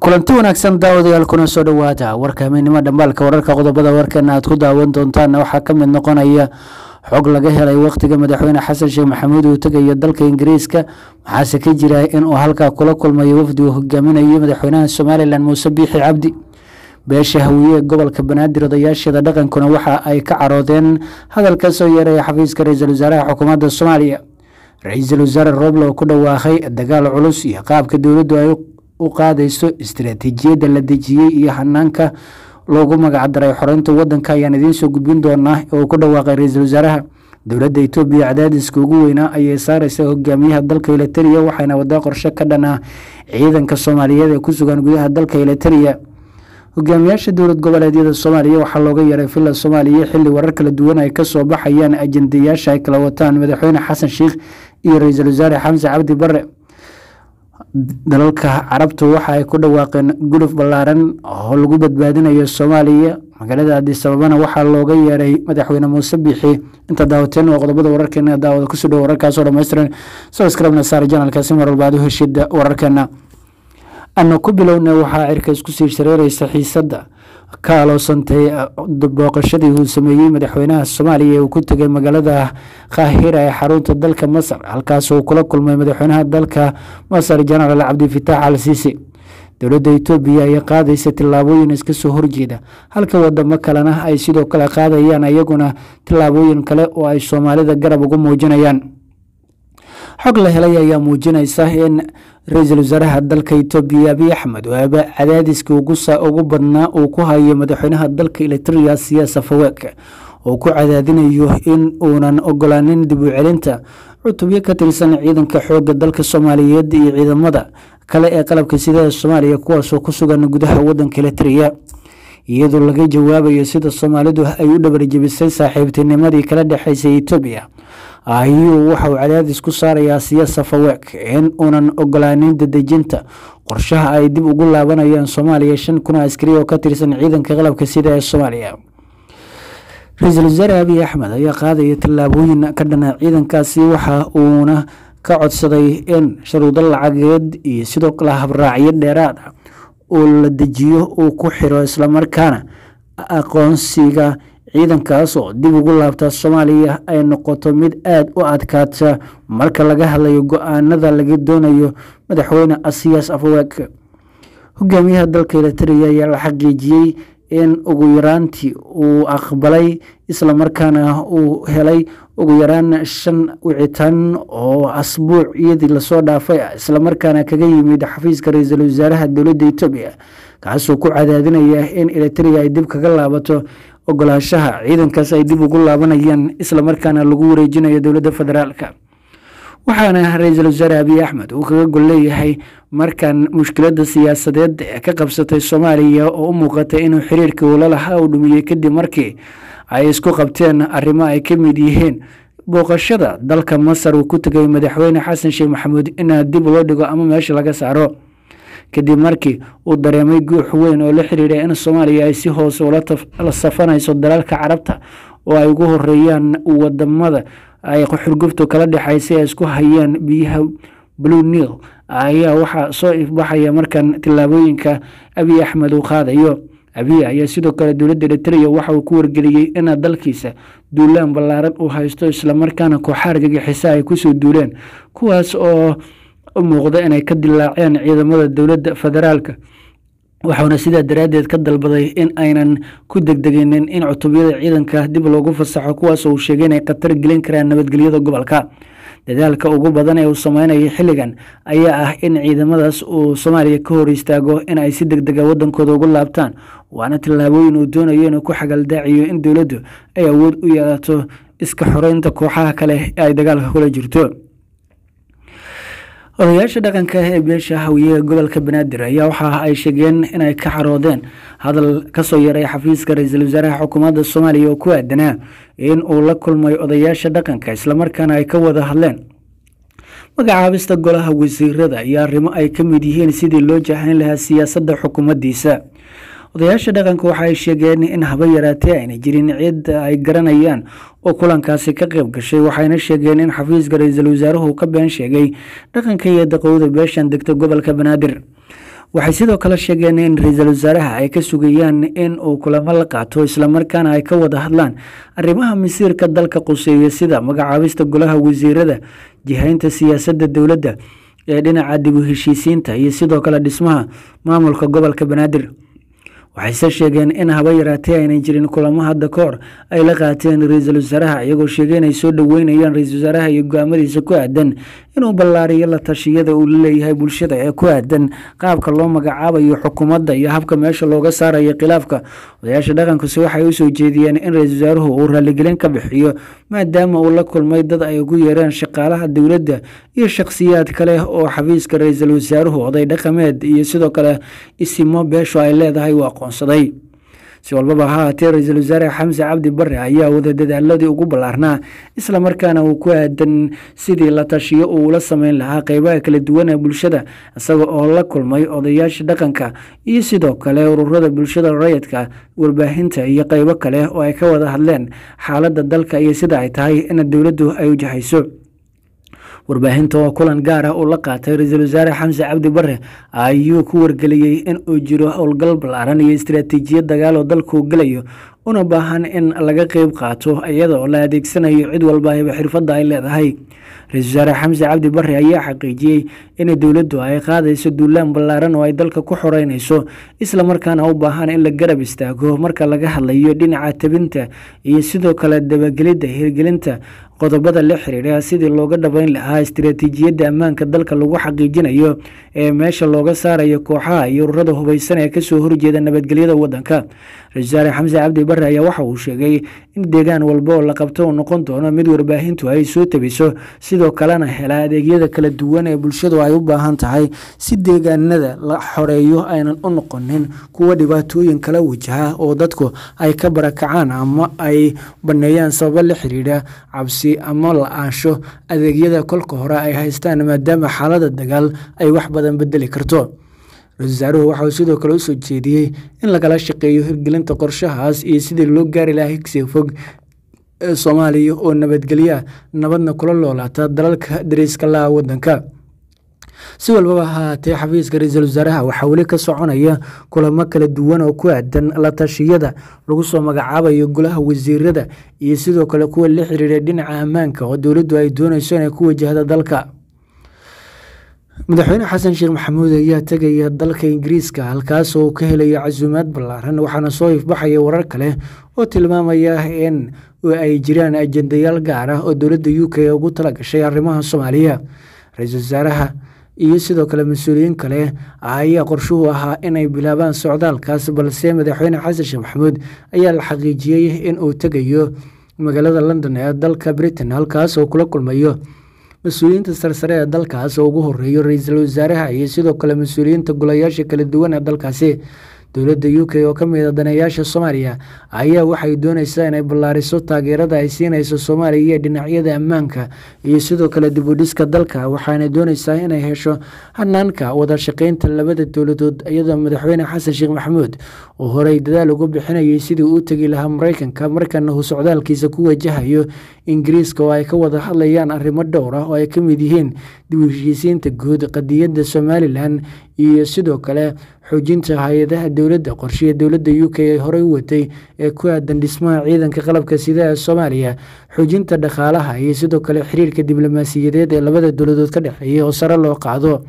kulanti wanaagsan daawadayaal kuna soo dhowaada warka hameennimo dhambaalka wararka qodobada warkeena aad ku daawan doontaana waxaa ka mid noqonaya xog laga helay wakhtiga madaxweyne xasan sheekh maxamuud uu tegaya dalka ingiriiska waxaase ka jira inuu halkaa kula kulmayo wafdi uu hogaaminayo madaxweynaha somalilan muuse biixi cabdi beesha hawiye gobolka banaadir odayaasheeda dhaqankuna waxa ay ka caroodeen hadal ka soo yeeraya xafiiska ra-iisul wasaaraha xukuumadda soomaaliya ra-iisul wasaare roble oo ku dhawaaqay dagaal culus iyo qaabka dowladdu ay u qaadayso istaraatiijiyadda la dejiyey iyo hanaanka loogu magacdaray xoreynta wadanka ayaan idiin soo gudbin doonaa oo ku dhawaaqay ra-iisul wasaaraha dowladda etoobiya cadaadiska ugu weynaa ayay saareysa hogaamiyaha dalka elitariya waxayna wadaa qorshe ka dhan ah ciidanka soomaaliyeed ee ku sugan gudaha dalka elitariya hogaamiyaasha dowlad goboleedyada soomaaliya waxaa looga yeeray villa soomaaliya xilli warar kala duwan ay kasoo baxayaan ajendayaasha ay kala wataan madaxweyne xasan sheikh iyo ra-iisul wasaare xamse cabdi bare dalalka carabtu waxa ay ku dhawaaqeen guluf ballaaran oo lagu badbaadinayo soomaaliya magaalada adis ababana waxaa looga yeeray madaxweyne muuse biixi inta daawateen waa qodobada wararkeena daawada kusoo dhow wararkaasoo dhammaystiran sabskribna saar janalkaasi mar walba aad u heshida wararkeena ana ku bilowna waxaa cirka isku sii shareereysa xiisadda ka aloosantay booqashadii uu sameeyey madaxweynaha soomaaliya ee uu ku tegay magaalada kaahira ee xarunta dalka masar halkaas uu kula kulmay madaxweynaha dalka masar jenaraal cabdifitaax al siisi dowladda etoobiya ayaa qaadaysa tillaabooyin iska soo horjeeda halka wadamo kalena ay sidoo kale qaadayaan iyaguna tillaabooyin kale oo ay soomaalida garab ugu muujinayaan xog la helay ayaa muujinaysa in ra-iisul wasaaraha dalka etoobiya abiy axmed oo aba cadaadiska ugu badnaa uu ku hayo madaxweynaha dalka elitria siyaasa faweek oo ku cadaadinayo in uunan ogolaanin dib u celinta cutubyo ka tirsan ciidanka xooga dalka soomaaliyeed iyo ciidamada kale ee qalabka sida soomaaliya kuwaasoo ku sugan gudaha wadanka elitria iyadoo laga jawaabayo sida soomaalidu ay u dhabarjebisay saaxiibtinimadii kala dhexeysay etoobiya ayuu waxauu cadaadis ku saarayaa siyaasa faweek in uunan ogolaanin dadejinta qorshaha ay dib ugu laabanayaan soomaaliya shan kun askari oo ka tirsan ciidanka qalabka sida ee soomaaliya ra-iisul wasaare abiy axmed ayaa qaadaya tallaabooyin ka dhana ciidankaasi waxa uuna ka codsaday in sharuudo lacageed iyo sidoo kale habraacyo dheeraad ah oo la dejiyo uu ku xiro islamarkaana aqoonsiga ciidankaas oo dib ugu laabta soomaaliya ay noqoto mid aada u adkaata marka laga hadlayo go-aanada laga doonayo madaxweyne asiyaas afweek hogaamiyaha dalka elitariya ayaa la xaqiijiyey in ugu yaraantii uu aqbalay islamarkaana uu helay ugu yaraan shan wicitaan oo asbuucyadii lasoo dhaafay ah islamarkaana kaga yimid xafiiska ra-iisul wasaaraha dowladda etoobiya kaasoo ku cadaadinaya in elitariya ay dib kaga laabato ogolaashaha ciidankaas ay dib ugu laabanayaan islamarkaana lagu wareejinayo dowladda federaalka waxaana ra-iisul wasaare abiy axmed uu kaga gol leeyahay markan mushkiladda siyaasadeed ee ka qabsatay soomaaliya oo u muuqatay inuu xiriirkii ulalaha uu dhumiyey kadib markii ay isku qabteen arrimo ay ka mid yihiin booqashada dalka masar uu ku tegay madaxweyne xasan sheekh maxamuud inaa dib loo dhigo ama meesha laga saaro kadib markii uu dareemay guux weyn oo la xiriira in soomaaliya ay si hoose ula safanayso dalalka carabta oo ay ugu horeeyaan wadamada ay xurguftu kala dhexaysay ay isku hayaan biyaha blue nil ayaa waxaa soo ifbaxaya markan tillaabooyinka abiy axmed uu qaadayo abiy ayaa sidoo kale dowladda eritrea waxa uu ku wargeliyey in dalkiisa duulaan ballaaran uu haysto islamarkaana kooxa argagixisa ay kusoo duuleen kuwaas oo u muuqda inay ka dilaaceen ciidamada dowladda federaalka waxauna sidaa daraaddeed ka dalbaday in aynan ku degdeginin in cutubyada ciidanka dib loogu fasaxo kuwaas uu sheegay inay khatar gelin karaan nabadgelyada gobolka dadaalka ugu badan ee uu sameynaya xilligan ayaa ah in ciidamadaas uu soomaaliya ka hor istaago in ay si deg dega wadankooda ugu laabtaan waana tallaabooyin uu doonayo inuu ku xagaldaaciyo in dowladdu ay awood u yeelato iska xoreynta kooxaha kale ee ay dagaalka kula jirto odayaasha dhaqanka ee beesha hawiye gobolka banaadir ayaa waxa ay sheegeen inay ka xaroodeen hadal kasoo yaray xafiiska ra-iisul wasaaraha xukuumadda soomaaliya oo ku aadanaa in uu la kulmay odayaasha dhaqanka islamarkaana ay ka wada hadleen magacaabista golaha wasiirada iyo arrimo ay ka mid yihiin sidii loo jahayn lahaa siyaasadda xukuumaddiisa odayaasha dhaqanka waxa ay sheegeen in haba yaraatee ayna jirin cid ay garanayaan oo kulankaasi ka qayb gashay waxayna sheegeen in xafiiska ra-iisul wasaaruhu ka been sheegay dhaqanka iyo daqowda beeshan degta gobolka banaadir waxay sidoo kale sheegeen in ra-iisul wasaaraha ay ka sugayaan in uu kulamo la qaato islamarkaana ay ka wada hadlaan arrimaha masiirka dalka quseeya sida magacaabista golaha wasiirada jihaynta siyaasadda dowladda ee dhinaca dib u heshiisiinta iyo sidoo kale dhismaha maamulka gobolka banaadir waxayse sheegeen in haba yaraatee aynan jirin kulamo hadda ka hor ay la qaateen ra-iisul wasaaraha iyagoo sheegay inay soo dhoweynayaan ra-iisul wasaaraha iyo go-aamadiisa ku aadan inuu ballaariyo la tashiyada uu laleeyahay bulshada ee ku aadan qaabka loo magacaabayo xukuumadda iyo habka meesha looga saarayo khilaafka odayaasha dhaqankusi waxay u soo jeediyeen in ra-iisul wasaaruhu uu raaligelin ka bixiyo maadaama uu la kulmay dad ay ugu yeereen shaqaalaha dowladda iyo shakhsiyaad kale oo xafiiska ra-iisul wasaaruhu oday dhaqameed iyo sidoo kale isimo beesho ay leedahay uu aqoonsaday si walbaba ha haatee ra-iisul wasaare xamse cabdi bare ayaa wada dadaaladii ugu ballaarnaa islamarkaana uu ku aadan sidii la tashiyo uu ula sameyn lahaa qeybaha kala duwan ee bulshada isaga oo la kulmay odayaasha dhaqanka iyo sidoo kale ururada bulshada rayidka warbaahinta iyo qeybo kale oo ay ka wada hadleen xaaladda dalka iyo sida ay tahay in dowladdu ay wajahayso warbaahinta oo kulan gaar ah uu la qaatay ra-iisul wasaare xamse cabdi bare ayuu ku wargeliyey in uu jiro howlgal ballaaran iyo istaraatiijiyad dagaal oo dalkuu gelayo una baahan in laga qeyb qaato iyadoo la adeegsanayo cid walba ayba xirfadda ay leedahay ra-iisul wasaare xamse cabdi bare ayaa xaqiijiyey in dowladdu ay qaadayso duulaan ballaaran oo ay dalka ku xoreynayso islamarkaana u baahan in la garab istaago marka laga hadlayo dhinaca tabinta iyo sidoo kale dabagelidda hirgelinta qodobada la xiriira sidii looga dhabeyn lahaa istaraatiijiyadda ammaanka dalka lagu xaqiijinayo ee meesha looga saarayo kooxaha iyo ururada hubaysan ee kasoo horjeeda nabadgelyada wadanka ra-isul wasaare xamse cabdi bare ayaa waxa uu sheegay in deegaan walba oo la qabto uu noqon doono mid warbaahintu ay soo tabiso sidoo kalena hela adeegyada kala duwan ee bulshadu ay u baahan tahay si deegaanada la xoreeyo aynan u noqonin kuwa dhibaatooyin kala wajaha oo dadku ay ka barakacaan ama ay baneeyaan sababo la xiriira cabsi ama la-aansho adeegyada kolka hore ay haystaan maadaama xaalada dagaal ay wax badan bedeli karto ra-isul wasaaruhu waxauu sidoo kale usoo jeediyey in lagala shaqeeyo hirgelinta qorshahaas iyo sidii loo gaari lahaa higsiga fog ee soomaaliya oo nabadgelya nabadna kula loolaata dalalka dariiska laha wadanka si walbaba haatee xafiiska ra-iisul wasaaraha waxaa weli ka soconaya kulamo kala duwan oo ku aadan la tashiyada lagu soo magacaabayo golaha wasiirada iyo sidoo kale kuwa la xiriira dhinaca ammaanka oo dowladdu ay doonayso inay ku wajahda dalka madaxweyne xasan sheekh maxamuud ayaa tegaya dalka ingiriiska halkaas oo ka helaya casuumaad ballaaran waxaana soo ifbaxaya warar kale oo tilmaamaya in ay jiraan ajendayaal gaar ah oo dowladda u k ugu tala gashay arrimaha soomaaliya ra-iisul wasaaraha iyo sidoo kale mas-uuliyiin kale ayaa qorshuhu ahaa inay bilaabaan socdaalkaas balse madaxweyne xasan sheekh maxamuud ayaa la xaqiijiyey in uu tegayo magaalada london ee dalka britain halkaas oo kula kulmayo mas-uuliyiinta sarsare ee dalkaas oo ugu horeeyo ra-iisul wasaaraha iyo sidoo kale mas-uuliyiinta golayaasha kala duwan ee dalkaasi dowladda u k oo ka mid a daneeyaasha soomaaliya ayaa waxay dooneysaa inay ballaariso taageerada ay siinayso soomaaliya iyo dhinacyada ammaanka iyo sidoo kale dib u dhiska dalka waxaana dooneysaa inay hesho hanaanka wada shaqeynta labada dowladood iyadoo madaxweyne xasan sheekh maxamuud uu horey dadaal ugu bixinayay sidii uu tegi lahaa mareykanka markana uu socdaalkiisa ku wajahayo ingiriiska oo ay ka wada hadlayaan arrimo dhowr ah oo ay ka mid yihiin dib u heshiisiinta guud qadiyadda somalilan iyo sidoo kale xoojinta hay-adaha dowladda qorshiya dowladda u k ay horey u watay ee ku aadan dhismaha ciidanka qalabka sida ee soomaaliya xoojinta dhaqaalaha iyo sidoo kale xiriirka diblomaasiyadeed ee labada dowladood ka dhexeeya oo sare loo qaado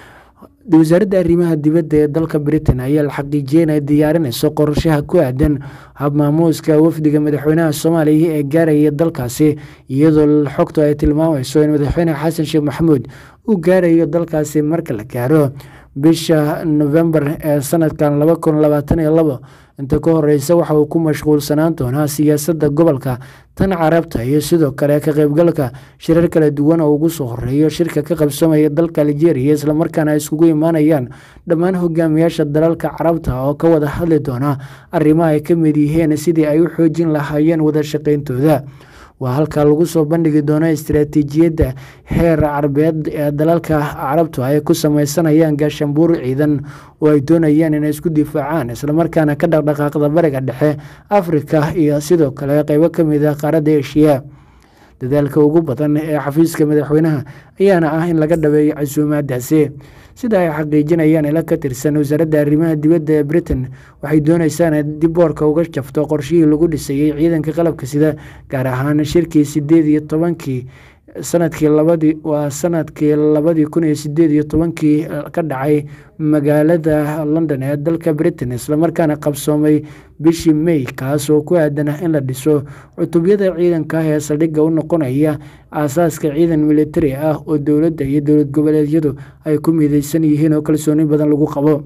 wasaaradda arrimaha dibadda ee dalka britain ayaa la xaqiijiyey inay diyaarinayso qorshaha ku aadan habmaamuuska wafdiga madaxweynaha soomaaliya ee gaaraya dalkaasi iyadoo xogtu ay tilmaamayso in madaxweyne xasan sheekh maxamuud uu gaarayo dalkaasi marka la gaaro bisha novembar ee sanadkan laba kun labaatan iyo labo inta ka horeysa waxa uu ku mashquulsanaan doonaa siyaasadda gobolka tan carabta iyo sidoo kale ka qaybgalka shirar kala duwan oo ugu soo horeeyo shirka ka qabsamaya dalka algeria islamarkaana ay iskugu imaanayaan dhammaan hogaamiyaasha dalalka carabta oo ka wada hadli doona arrimaha ay ka mid yihiin sidii ay u xoojin lahaayeen wada shaqeyntooda waa halkaa lagu soo bandhigi doono istaraatiijiyadda heer carbeed ee dalalka carabtu ay ku sameysanayaan gaashambuur ciidan oo ay doonayaan inay isku difaacaan islamarkaana ka dhaqdhaqaaqda bariga dhexe afrika iyo sidoo kale qeybo ka mid ah qaaradda eshiya dadaalka ugu badan ee xafiiska madaxweynaha ayaana ah in laga dhabeeyo casuumaadaasi sida ay xaqiijinayaan ila ka tirsan wasaaradda arrimaha dibadda ee britain waxay doonaysaa inay dib boorka uga jafto qorshihii lagu dhisayey ciidanka qalabka sida gaar ahaan shirkii sideed iyo tobankii sanadkii labadii waa sanadkii labadii kun iyo sideed iyo tobankii ka dhacay magaalada london ee dalka britain islamarkaana qabsoomay bishii may kaas oo ku aadan in la dhiso cutubyada ciidanka ah ee saldhigga u noqonaya aasaaska ciidan militari ah oo dowladda iyo dowlad goboleedyadu ay ku mideysan yihiin oo kalsooni badan lagu qabo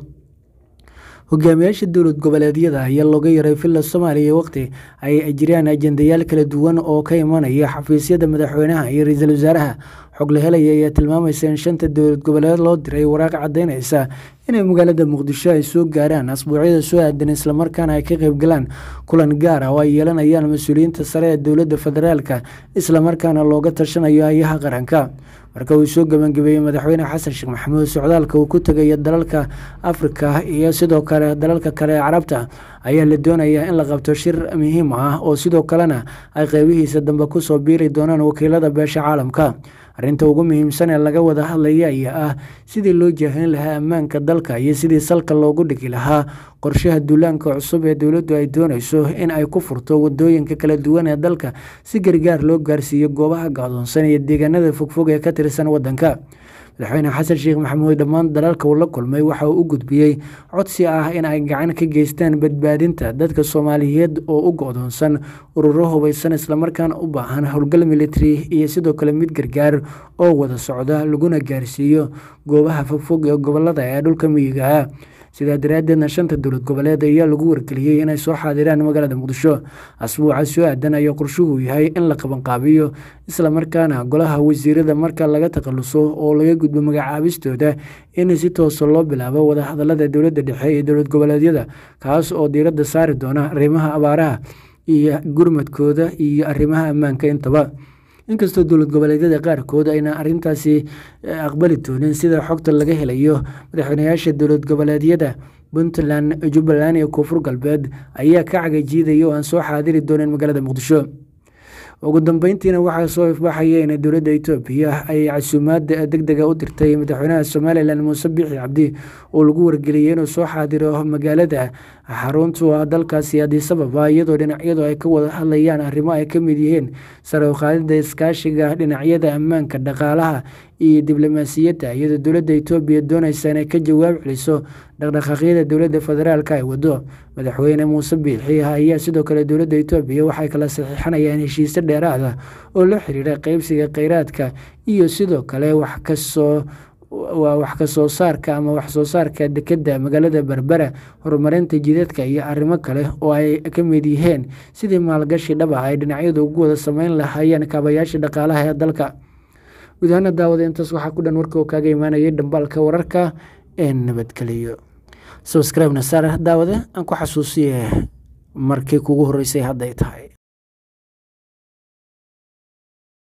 hogaamiyaasha dowlad goboleedyada ayaa looga yaray villa soomaaliya waqti ay jiraan ajendayaal kala duwan oo ka imanaya xafiisyada madaxweynaha iyo ra-iisul wasaaraha xog la helaya ayaa tilmaamaysa in shanta dowlad goboleed loo diray waraaq caddeynaysa inay magaalada muqdisho ay soo gaaraan asbuucyada soo aadan islamarkaana ay ka qeybgalaan kulan gaar ah oo ay yeelanayaan mas-uuliyiinta sare ee dowladda federaalka islamarkaana looga tashanayo ayaha qaranka marka uu soo gebangabeeyey madaxweyne xasan sheekh maxamuud socdaalka uu ku tegayo dalalka afrika iyo sidoo kale dalalka kale ee carabta ayaa la doonayaa in la qabto shir muhiim ah oo sidoo kalena ay qeybihiisa dambe kusoo biiri doonaan wakiilada beesha caalamka arrinta ugu muhiimsan ee laga wada hadlaya ayaa ah sidii loo jaahin lahaa ammaanka dalka iyo sidii salka loogu dhigi lahaa qorshaha duulaanka cusub ee dowladdu ay doonayso in ay ku furto wadooyinka kala duwan ee dalka si gargaar loo gaarsiiyo goobaha gacdoonsan iyo deegaanada fogfog ee ka tirsan waddanka madaxweyne xasan sheekh maxamuud dhammaan dalalka uu la kulmay waxa uu u gudbiyey codsi ah in ay gacan ka geystaan badbaadinta dadka soomaaliyeed oo u go-doonsan ururo hubaysan islamarkaana u baahan howlgal military iyo sidoo kale mid gargaar oo wada socda laguna gaarsiiyo goobaha fogfog ee gobolada ee dhulka miyiga ah sidaa daraaddeedna shanta dowlad goboleed ayaa lagu wargeliyey inay soo xaadiraan magaalada muqdisho asbuuca soo aadan ayaa qorshuhu yahay in la qabanqaabiyo islamarkaana golaha wasiirada marka laga takhaluso oo laga gudbo magacaabistooda in si toosa loo bilaabo wadahadalada dowladda dhexe iyo dowlad goboleedyada kaas oo diiradda saari doona arrimaha abaaraha iyo gurmadkooda iyo arrimaha ammaanka intaba inkastoo dowlad goboleedyada qaarkood ayna arintaasi aqbali doonin sida xogta laga helayo madaxweynayaasha dowlad goboleedyada puntland jubbaland iyo koonfur galbeed ayaa ka cagajiidaya oo aan soo xaadiri doonin magaalada muqdisho ugu dambeyntiina waxaa soo ifbaxaya in dowladda etoobiya ay casuumaad deg dega u dirtay madaxweynaha somalilan muuse bixi cabdi oo lagu wargeliyey inuu soo xaadiro magaalada xaruntu ah dalkaasi adisababa iyadoo dhinacyadu ay ka wada hadlayaan arrimo ay ka mid yihiin sare uqaadida iskaashiga dhinacyada ammaanka dhaqaalaha iyo diblomaasiyadda iyadoo dowladda etoobiya doonaysa inay ka jawaab celiso dhaqdhaqaaqyada dowladda federaalk ay wado madaxweyne muuse biixi ayaa sidoo kale dowladda etoobiya waxay kala saxiixanayaan heshiisyo dheeraad ah oo la xiriira qeybsiga kheyraadka iyo sidoo kale wax kasoo waa wax kasoo saarka ama wax soo saarka dekedda magaalada berbera horumarinta jidadka iyo arrimo kale oo ay ka mid yihiin sidii maalgashi dhab ah ay dhinacyadu ugu wada sameyn lahaayeen kaabayaasha dhaqaalaha ee dalka gudahaana daawada intaas waxaa ku dhan warka oo kaaga imaanayay dhambaalka wararka ee nabadgeliyo sabscribe na saar daawade aan ku xasuusiye markii kugu horreysay hadday tahay